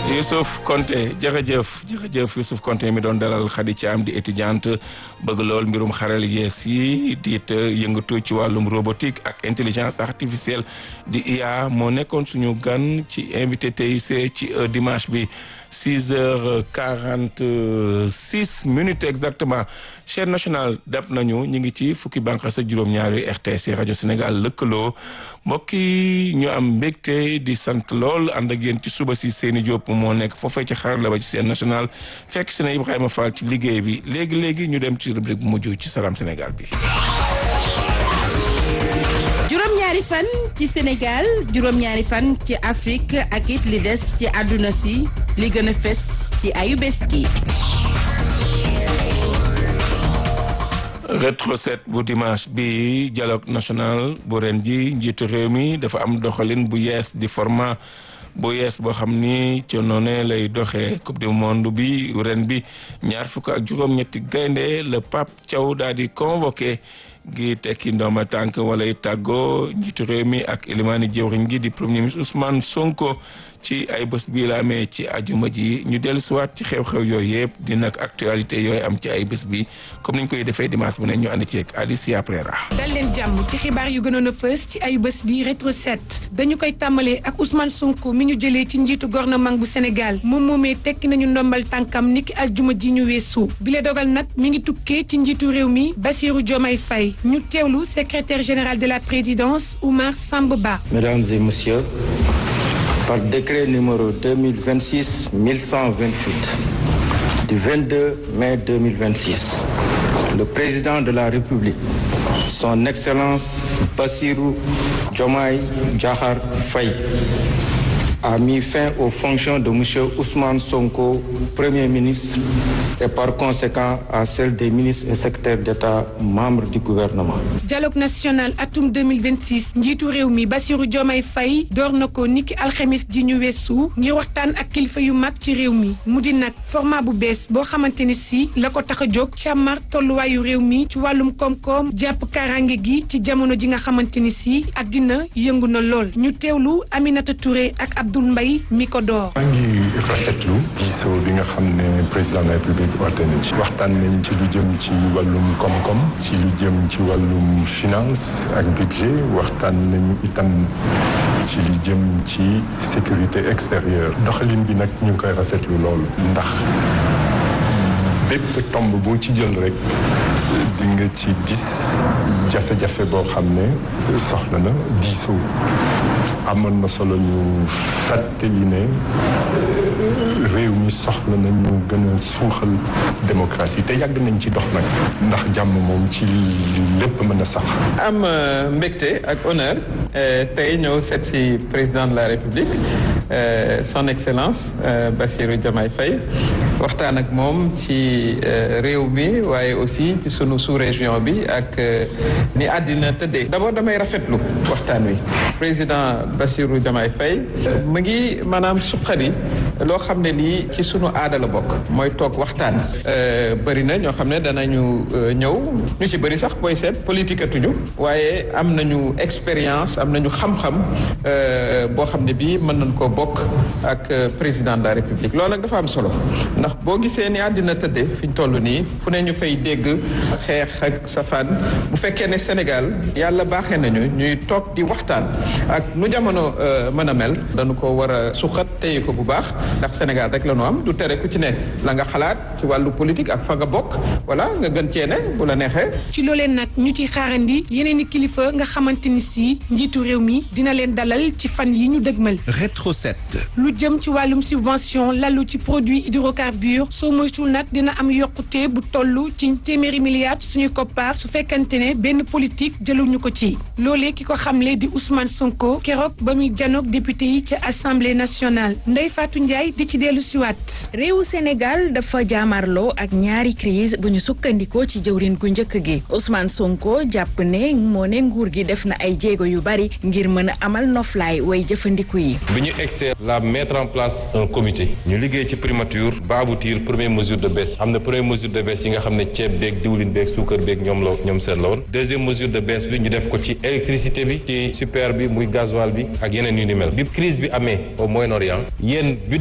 Youssouf Konté jërëjëf jërëjëf Youssouf Konté mi doon dalal Khady Thiam di étudiante bëgg lool mbirum xaral yees yi diit yëngatu ci wàllum robotique ak intelligence artificielle di IA moo nekkoon suñu gan ci invité TIC ci dimanche bi six heures quarante six minutes exactement chaîne nationale dab nañu ñu ngi ci fukki bànqaas ak juróom-ñaari RTS rajo Sénégal lëkkaloo mbokk yi ñu am mbégte di sant lool ànd ak yéen ci suba si seeni Diop moo nekk foofee ci xarala ba ci chaîne nationale fekk si na Ibrahima Fall ci liggéey bi léegi léegi ñu dem ci rubrique bu mujj ci Salam Sénégal bi. juróom-ñaari fan ci Sénégal juróom-ñaari fan ci Afrique ak it li des ci àdduna si li gën a fes ci ayu bés gi. rétro set bu dimanche bi dialogue national bu ren ji njiitu réew mi dafa am doxalin bu yees di format bu yees boo xam ni ci noonu lay doxee coupe du monde bi ren bi ñaar fukk ak juróom-ñetti gaynde le Pape Thiaw daal di convoqué gi tekki ndooma tànk wala tàggoo njiitu réew mi ak ilimaani jëwriñ gi di premier ministre Ousmane Sonko ci ay bés bii la amee ci ajuma ji ñu dellu siwaat ci xew-xew yooyu yëpp di nag actualité yooyu am ci ay bés bi comme niñ koy defee dimanche bu ne ñu ànd ceeg Alicia Prera dal leen jàmm ci xibaar yu gënoon a fës ci ay bés bi rétro set dañu koy tàmbalee ak Ousmane Sonko mi ñu jëlee ci njiitu gouvernement bu Sénégal moom moomee tekki nañu ndombal tànkam niki aljuma ji ñu weesu bile dogal nag mi ngi tukkee ci njiitu réew mi Bassirou Diomaye Faye ñu teewlu secrétaire général de la présidence Oumar Samba Ba. Mesdames et messieurs, par décret numéro 2026-1128 du 22 mai 2026, le président de la République, son Excellence Bassirou Diomaye Diakhar Faye, a mis fin aux fonctions de M. Ousmane Sonko, Premier ministre, et par conséquent à celles des ministres et secrétaires d'État membres du gouvernement. dialogue national atum 2026 njiitu réew mi Bassirou Diomaye Faye door na ko niki alxemes ji ñu weesu ngir waxtaan ak kilifa yu mag ci réew mi mu di nag format bu bees boo xamante ni si la ko tax a jóg càmmar tolluwaayu réew mi ci wàllum koom-koom jàpp kaaraange gi ci jamono ji nga xamante ni si ak dina yëngu na lool ñu teewlu Aminata Touré ak Abdoul Mbaye mi ko door. maa ngi rafetlu diisoo bi nga xam ne président de la république oote na ci waxtaan nañ ci lu jëm ci wàllum koom-koom ci lu jëm ci wàllum finance ak budget waxtaan nañu itam ci li jëm ci sécurité extérieure doxalin bi nag ñu ngi koy rafetlu loolu ndax bépp tomb boo ci jël rek di nga ci gis jafe-jafe boo xam ne soxla na diisoo amoon na solo ñu fàttali ne réew mi soxla na ñu gën a suuxal démocratie te yàgg nañ ci dox nag ndax jàmm moom ci lépp mën a sax. am mbégte ak honneur tey ñëw seet si président de la république son excellence Bassirou Diomaye Faye waxtaan ak moom ci réew mi waaye aussi ci sunu sous-région bi ak ni àddina tëddee d'abord damay rafetlu waxtaan wi président Bassirou Diomaye Faye mu ngi maanaam suqali loo xam ne lii ci sunu aada la bokk mooy toog waxtaan bëri na ñoo xam ne danañu ñëw ñu ci bëri sax booy seet politique atuñu waaye am nañu expérience am nañu xam-xam boo xam ne bii mën nañ koo bokk ak président de la république loolu nag dafa am solo ndax boo gisee ni àddina tëddee fi ñu toll nii fu ne ñu fay dégg xeex ak safaan bu fekkee ne Sénégal yàlla baaxee nañu ñuy toog di waxtaan ak nu jamono mën a mel dañu ko war a suqat téye ko bu baax ndax Sénégal rek la ñu am du tere ku ci ne la nga xalaat ci wàllu politique ak fa nga bokk voilà nga gën cee ne bu la neexee. ci loolee nag ñu ci xaarandi yeneen i kilifa nga xamante ni si njiitu réew mi dina leen dalal ci fan yi ñu dëgmal. rétro set. lu jëm ci wàllum subvention lalu ci produit hydrocarbure soo moytuwul nag dina am yokkute bu toll ci téeméeri milliards suñuy koppaar su fekkante ne benn politique jëluñu ko ci loolee ki ko xamle di Ousmane Sonko keroog ba muy janoog député yi ca assemblée nationale Ndeye Fatou Ndiaye di ci dellu siwaat réewu Sénégal dafa jaamarloo ak ñaari crise bu ñu sukkandikoo ci jëwrin gu njëkk gi Ousmane Sonko jàpp ne moo ne nguur gi def na ay jéego yu bari ngir mën a amal noflaay way jëfandiku yi bi ñu egsee la mettre en place un comité ñu liggéey ci primature ba aboutir première mesure de baisse am na première mesure de baisse yi nga xam ne ceeb beeg diwlin beeg suukar beeg ñoom la ñoom seen la woon deuxième mesure de baisse bi ñu def ko ci électricité bi ci super bi muy gasoil bi ak yeneen yu ni mel bi crise bi amee au Moyen-Orient yéen budget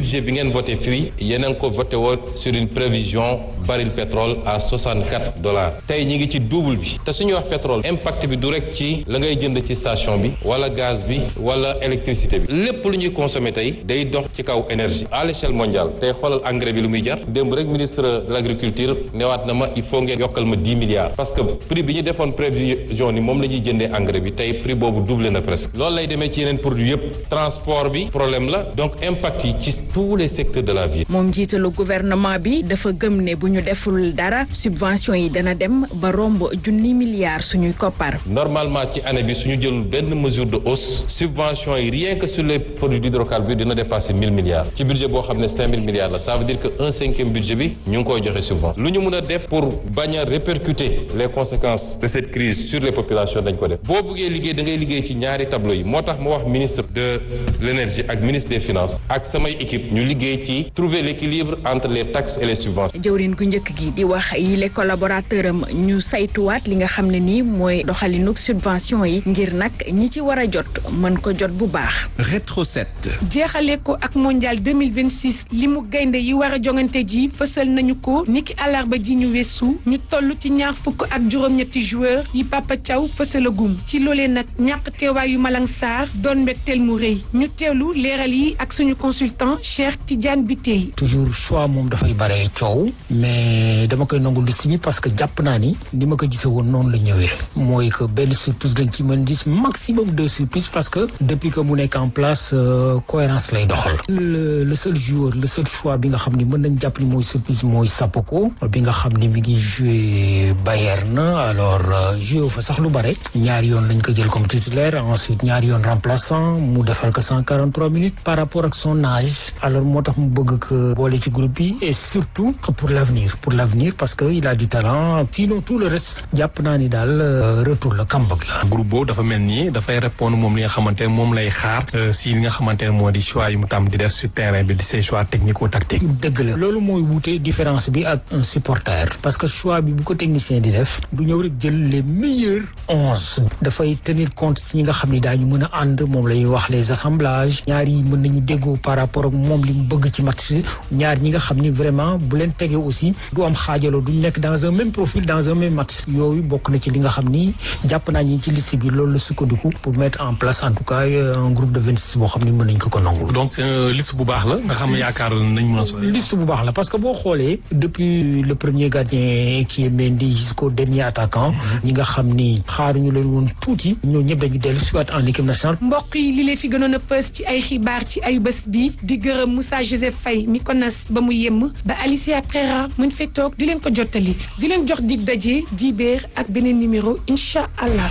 budget bi ngeen voté fii yéen a ngi ko voté woon sur une prévision baril pétrole à 64 dollars tey ñi ngi ci double bi te suñuy wax pétrole impact bi du rek ci la ngay jënd ci station bi wala gaz bi wala électricité bi lépp lu ñuy consommer tey day dox ci kaw énergie à l'échelle mondiale tey xoolal engrais bi lu muy jar démb rek ministre de l'agriculture newaat na ma il faut ngeen yokkal ma 10 milliards parce que prix bi ñu defoon prévision ni moom la ñuy jëndee engrais bi tey prix boobu doublé na presque loolu lay demee ci yeneen produit yëpp transport bi problème la donc impact yi ci tous les secteurs de la vie moom jiitalu gouvernement bi dafa gëm ne bu ñu deful dara subvention yi dana dem ba romb junni milliards suñuy koppar. normalement ci année bi suñu jëlul benn mesure de hausse subvention yi rien que sur les produits d'hydrocarbures dina dépasser mille milliards ci budget boo xam ne cinq mille milliards la ça veut dire que un cinquième budget bi ñu ngi koy joxe subvention lu ñu mën a def pour bañ a répercuter les conséquences de cette crise sur les populations dañ ko def boo bëggee liggéey da ngay liggéey ci ñaari tableau yi moo tax ma wax ministre de l'énergie ak ministre des finances ak samay équipe ñu liggéey ci trouver l'équilibre entre les taxes et les subventions. jëwrin gu njëkk gi di wax yile collaborateur am ñu saytuwaat li nga xam ne nii mooy doxalinug subvention yi ngir nag ñi ci war a jot mën ko jot bu baax. Rétro 7. jeexale ko ak mondial 2026 li mu gaynde yi war a jongante ji fësal nañu ko niki àllarba ji ñu weesu ñu toll ci ñaar fukk ak juróom-ñetti joueur yi Papa Thiaw fësalagum ci loolee nag ñàkk teewaayu Malang Sarr doon mbetteel mu rëy ñu teewlu leeral yi ak suñu consultant Cheikh Tidiane Bitèye. toujours choix moom dafay bare coow mais dama koy nangu liste bi parce que jàpp naa ni ni ma ko gisee woon noonu la ñëwee mooy que benn surprise lañ ci mën gis maximum deux surprises parce que depuis que mu nekk en place cohérence lay doxal. le le seul joueur le seul choix bi nga xam ni mën nañ jàpp ni mooy surprise mooy Sapoko bi nga xam ni mi ngi joué Bayern alors joué fa sax lu bare ñaari yoon lañ ko jël comme titulaire ensuite ñaari yoon remplaçant mu defal ko cent quarante trois minutes par rapport ak son âge alors moo tax mu bëgg ko boole ci groupe bi et surtout pour l'avenir pour l'avenir parce que il a du talent sinon tout le reste jàpp naa ni daal retour la comeback la. groupe boobu dafa mel ni dafay répondre moom li nga xamante ne moom lay xaar si li nga xamante ne moo di choix yi mu tam di def sur terrain bi di ses choix technico-tactiques. dëgg la loolu mooy wuute différence bi ak un supporter parce que choix bi bu ko technicien di def du ñëw rek jël les meilleurs onze dafay tenir compte ci ñi nga xam ni daañu mën a ànd moom la ñuy wax les assemblages ñaar yi mën nañu déggoo par rapport ak moom li mu bëgg ci match ñaar ñi nga xam ni vraiment bu leen tegee aussi du am xaajaloo duñ nekk dans un même profil dans un même match yooyu bokk na ci li nga xam ni jàpp naa ñi ci liste bi loolu la sukkandiku pour mettre en place en tout cas un groupe de vingt six boo xam ni mën nañ ko ko nangul. donc c'est liste bu baax la nga xam ne yaakaar nañ mën a sori. liste bu baax la parce que boo xoolee depuis le premier gardien qui est Mendy jusqu'au dernier attaquant ñi nga xam ni xaaruñu leen woon tuuti ñoo ñëpp dañu dellu si waat en équipe nationale. mbokk yi li leen fi gënoon a fës ci ay xibaar ci ay bés bi di gërëm Moussa Joseph Faye mi ko nas ba mu yemm ba Alicia Prera mën fee toog di leen ko jottali di leen jox dig daje dibéer ak beneen numéro incha allah.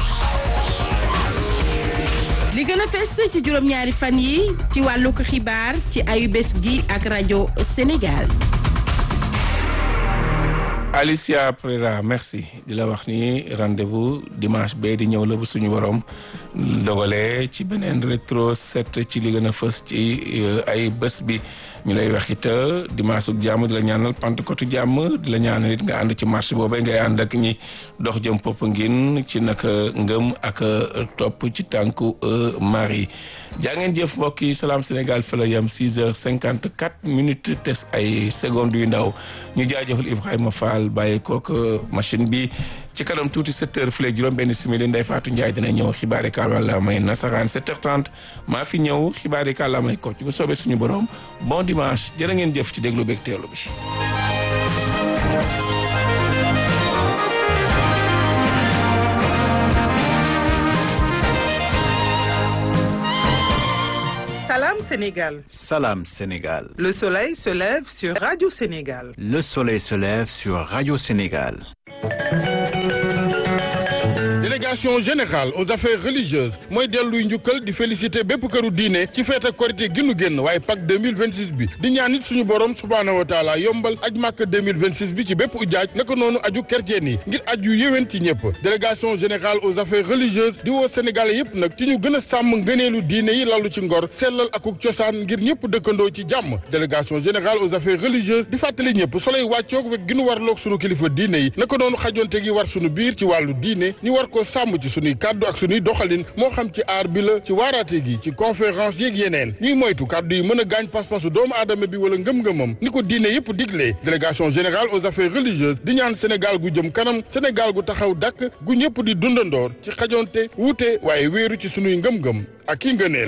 li gën a fes ci juróom-ñaari fan yi ci wàllu ko xibaar ci ayu bés gi ak rajo Sénégal. Alicia Prera merci di la wax ni rendez-vous dimanche bee di ñëw la bu suñu borom dogalee ci beneen rétro set ci li gën a fës ci ay bés bi ñu lay wax it dimanche ak jàmm di la ñaanal Pentecôte jàmm di la ñaanal it nga ànd ci marché boobee ngay ànd ak ñi dox jëm Popenguine ci naka ngëm ak topp ci tànku Marie jaa ngeen jëf mbokk yi Salam Sénégal fa la yam 6 heures 54 minutes tes ay secondes yu ndaw ñu jaajëfal Ibrahima Fall bàyyi kook machine bi ci kanam tuuti 7 heures fii juróom benn simili Ndeye Fatou Ndiaye dina ñëw xibaari kàllaama may nasaraan 7h30 maa fi ñëw xibaari kàllaama may kocc bu soobee suñu borom bon dimanche jërë ngeen jëf ci déglu beeg teelu bi. Salam Sénégal. Salam Sénégal. Le soleil se lève sur Radio Sénégal. Le soleil se lève sur Radio Sénégal. délégation générale aux affaires religieuses mooy delluy njukkal di félicité bépp këru diine ci feete korité gi nu génn waaye Pâques 2026 bi di ñaan nit suñu borom subhaanahu wa taala yombal aj màkk 2026 bi ci bépp ujaaj naka noonu aju kerceen yi ngir aj yu yéwén ci ñëpp délégation générale aux affaires religieuses di woo sénégalais yëpp nag ci ñu gën a sàmm ngëneelu diine yi lalu ci ngor sellal akuk cosaan ngir ñëpp dëkkandoo ci jàmm délégation générale aux affaires religieuses di fàttali ñëpp soley wàccoog wek gi nu warloog sunu kilifa diine yi naka noonu xajonte gi war sunu biir ci wàllu diine ñu war ko sàmm sàmm ci sunuy kàddu ak sunuy doxalin moo xam ci aar bi la ci waaraate gi ci conférence yeeg yeneen ñuy moytu kàddu yi mën a gaañ pas-pasu doomu aadama bi wala ngëm-ngëmam ni ko diine yépp diglee délégation générale aux affaires religieuses di ñaan Sénégal gu jëm kanam Sénégal gu taxaw dàkk gu ñëpp di dundandoor ci xajonte wuute waaye wéeru ci sunuy ngëm-ngëm ak ki ngëneel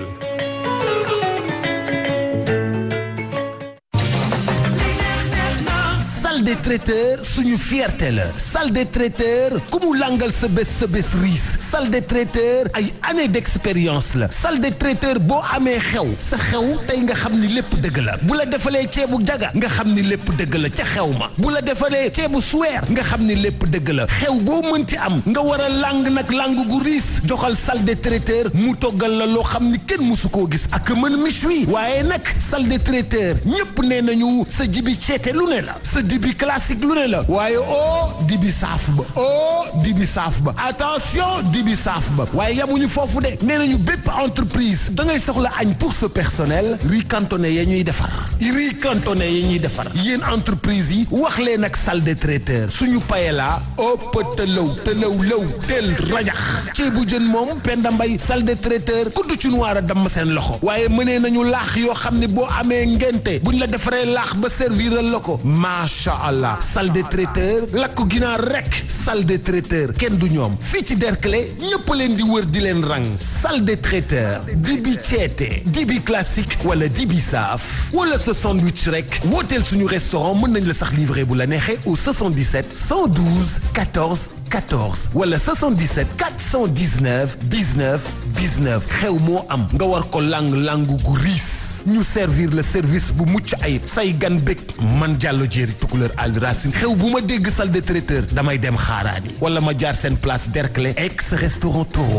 salle des traiteurs suñu fierté la salle des traiteurs ku mu langal sa bés sa bés riis salle des traiteurs ay années d'expérience la salle des traiteurs boo amee xew sa xew tey nga xam ni lépp dëgg la bu la defalee ceebu jaga nga xam ni lépp dëgg la ca xew ma bu la defalee ceebu suweer nga xam ni lépp dëgg la xew boo mënti am nga war a lang nag lang gu riis joxal salle des traiteurs mu toggal la loo xam ni kenn musu koo gis ak mën méchoui waaye nag salle des traiteurs ñépp nee nañu sa jibi ceete lu ne la sa dibi classique lu ne la waaye oh dibi saaf ba oh dibi saaf ba attention dibi saaf ba waaye yamuñu foofu de nee nañu bépp entreprise da ngay soxla añ pour ce personnel riz cantonné ya ñuy defar riz cantonné ya ñuy defar yéen entreprise yi wax leen ak salle des traiteurs suñu paella ëpp tëlaw tëlaw law tel rajax ceebu jën moom Penda Mbay salle des traiteurs kudd ci noir a damm seen loxo waaye mënee nañu laax yoo xam ne boo amee ngente buñ la defaree laax ba serviral la ko macha allah salle des traiteurs lakk ginaar rek salle des traiteurs kenn du ñoom fii ci Derklé ñëpp leen di wër di leen rang salle des traiteurs dibi ceete dibi classique wala dibi saaf wala sa sandwich rek wooteel suñu restaurant mën nañ la sax livrer bu la neexee au 77 112 14 14 wala 77 419 19 19 xew moo am nga war ko lang langu gu riis ñu servir le service bu mucc ayib say gan bég man jàllo jéeri tukuleur al racine xew bu ma dégg salle de traiteur damay dem xaaraani wala ma jaar seen place Derklé ex restaurant Toro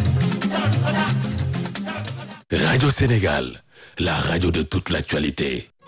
Radio Sénégal, la radio de toute l'actualité.